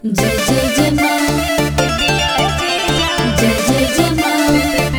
जय जय जय माँ जय जय जय माँ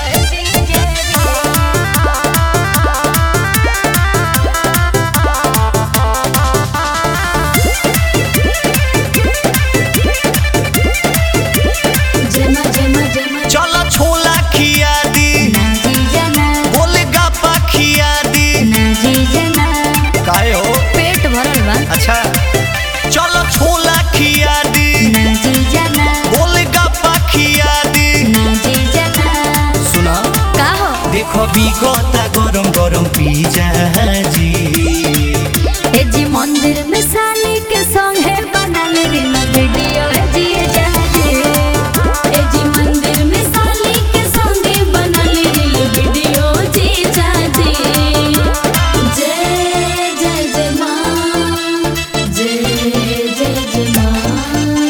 जय माँ जय माँ जय माँ चलो छोला खिया दी ना जी जना गोलगप्पा खिया दी ना जी जना काहे हो पेट भरल बा अच्छा चलो छोला खिया दी ना जी जना गोलगप्पा खिया दी ना जी जना सुना का हो देखो बिगता गरम गरम पिज्जा जी ए जी मंदिर में साली के संग है बनल रील वीडियो है जी जाजे ए जी मंदिर में साली के संग है बनल रील वीडियो जी जाजे जय जय जय माँ जय जय जय माँ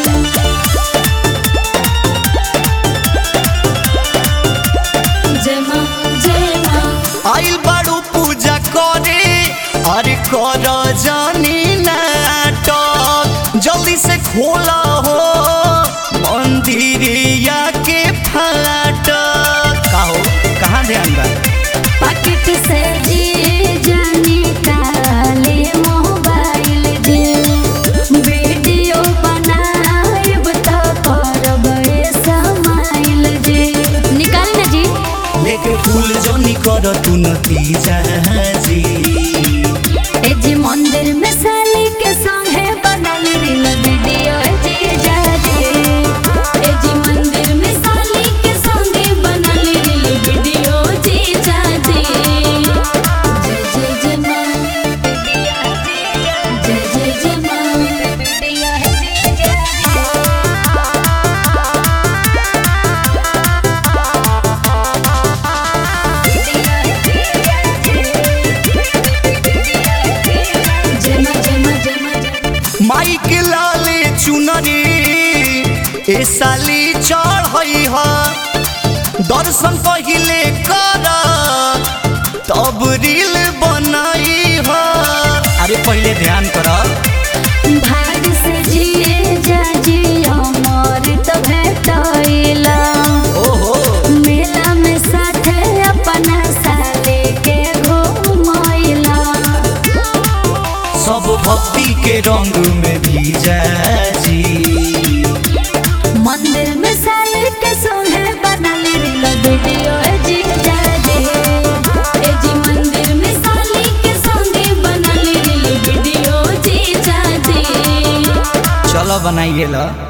जय माँ जय माँ आइल बाड़ू पूजा करे अरे कर जानी नाटक जल्दी से खोला हो मंदिरिया के फाटक का हो कहाँ ध्यान बा पाकिट से जी जानी काले मोबाइल जे वीडियो बनाएब त करब ए समाइल जे निकाल ना जी लेके फूल जोनी कर तू नतीजा जी ए जी मंदिर में साली के संग है बनल रील वीडियो जी जाजे ए जी मंदिर में साली के संग है बनल रील वीडियो जी जाजे जय जय जय माँ जय जय जय माँ माइक लाले चुनरी ए साली चढ़ई ह दर्शन पहिले कर तब रील बनाई ह अरे पहिले ध्यान कर भाग से जिए जाजी अमर त भेटैला ओहो मेला में साथे अपना साले के घुमैला सब भक्ति के रंग में भीजा जी मंदिर में साले के सोहे बनल रील वीडियो जी जाजे ए जी मंदिर में साले के संगे बनल रील वीडियो जी जाजे चलो बनाइए ला